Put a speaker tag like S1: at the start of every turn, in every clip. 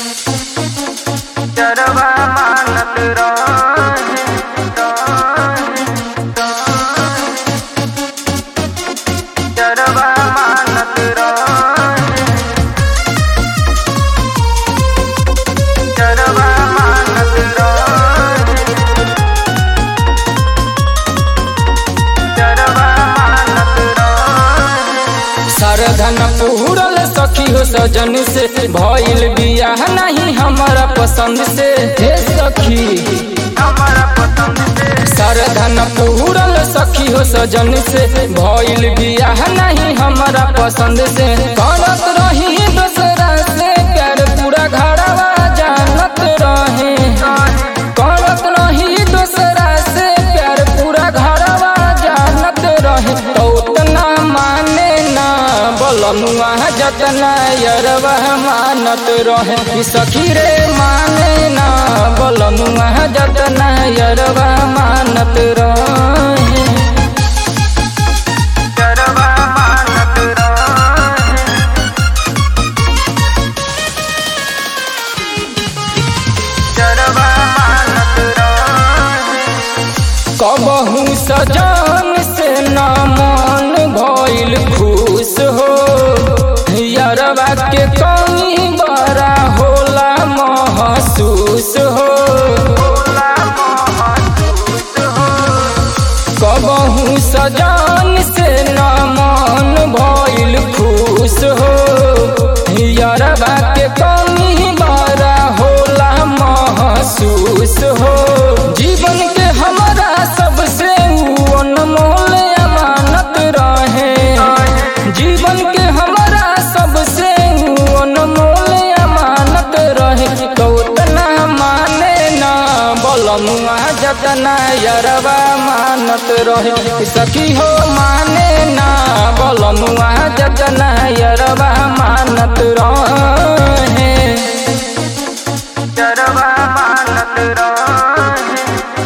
S1: चरवा मानत रहे चरवा मानत रहे चरवा मानत रहे चरवा मानत रहे
S2: सरधन पूरल सखी हो सजन से भइल बियाह नहीं हमारा पसंद से हे सखी
S1: हमारा पसंद से
S2: सरधन पूरल सखी हो सजन से भइल बियाह नहीं हमारा पसंद से करत रही दूसरा से प्यार पूरा घरवा जानत रहे करत रही दूसरा से प्यार पूरा घरवा जानत रहे तो उतना माने ना बोलनुआ जतना यरवा मानत रहे ई सखी रे माने ना बोलनुआ जतना यरवा मानत रहे
S1: चरवा मानत रहे चरवा मानत रहे
S2: कबहू सजान से ना मन भइल खुश हो यरवा के कमी बड़ा होला महसूस हो
S1: भोला महसूस हो
S2: कबहू सजान से ना मन भइल खुश हो यरवा के कमी बड़ा होला महसूस हो जीवन के हमारा सबसे ऊ अनमोल अमानत रहे जीवन के हमारा सबसे ऊ अनमोल अमानत रहे तो उतना माने ना बोलमुआ जतना यरवा मानत रहे सखी हो माने ना बोलमुआ जतना यरवा मानत रहे
S1: चरवा मानत रहे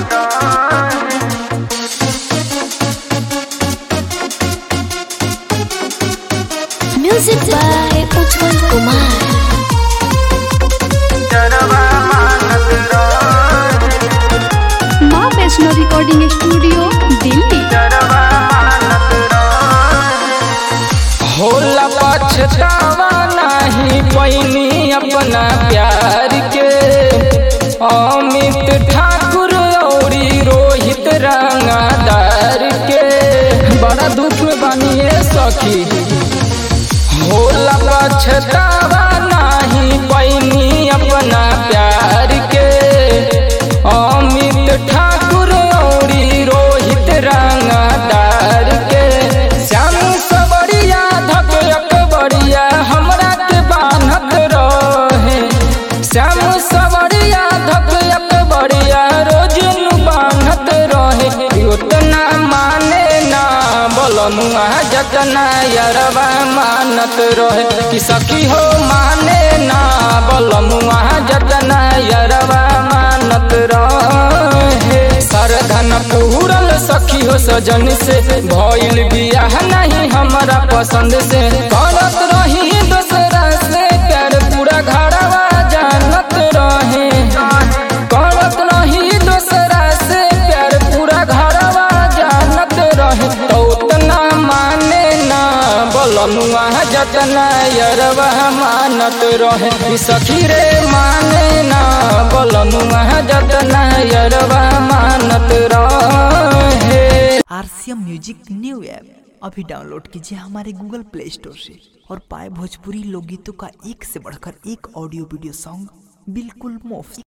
S3: Music by Ujjwal Kumar.
S1: चरवा मानत रहे
S4: माँ वैष्णो रिकॉर्डिंग स्टूडियो दिल्ली
S1: चरवा मानत रहे
S2: होला पछतावा नहीं पैनी अपना प्यार के अमित ठाकुर औरी रोहित रंगादार के बड़ा दुख में बनिए सखी होला पछतावा नहीं पैनी अपना प्यार के अमित ठाकुर औरी रोहित रंगादार के श्याम सबरिया धक अकबरिया हमरा के बान्हत रहे श्याम सबरिया धक अकबरिया रोज नु बान्हत रहे उतना माने ना बोलमुआ जतना यरवा मानत रहे कि सखी हो माने ना बोलमुआ जतना यरवा मानत रहे सरधन पूरल सखी हो सजन से भइल बियाह नहीं हमारा पसंद से करत रही दूसरा से प्यार पूरा घरवा जानत रहे करत रही दूसरा से प्यार पूरा घरवा जानत रहे तो उतना माने ना बोलमुआ जतना यरवा मानत रहे ई सखी रे माने ना बोलमुआ जतना यरवा मानत रहे
S5: आरसीएम म्यूजिक न्यू ऐप अभी डाउनलोड कीजिए हमारे गूगल प्ले स्टोर से और पाए भोजपुरी लोकगीतों का एक से बढ़कर एक ऑडियो वीडियो सॉन्ग बिल्कुल मुफ्त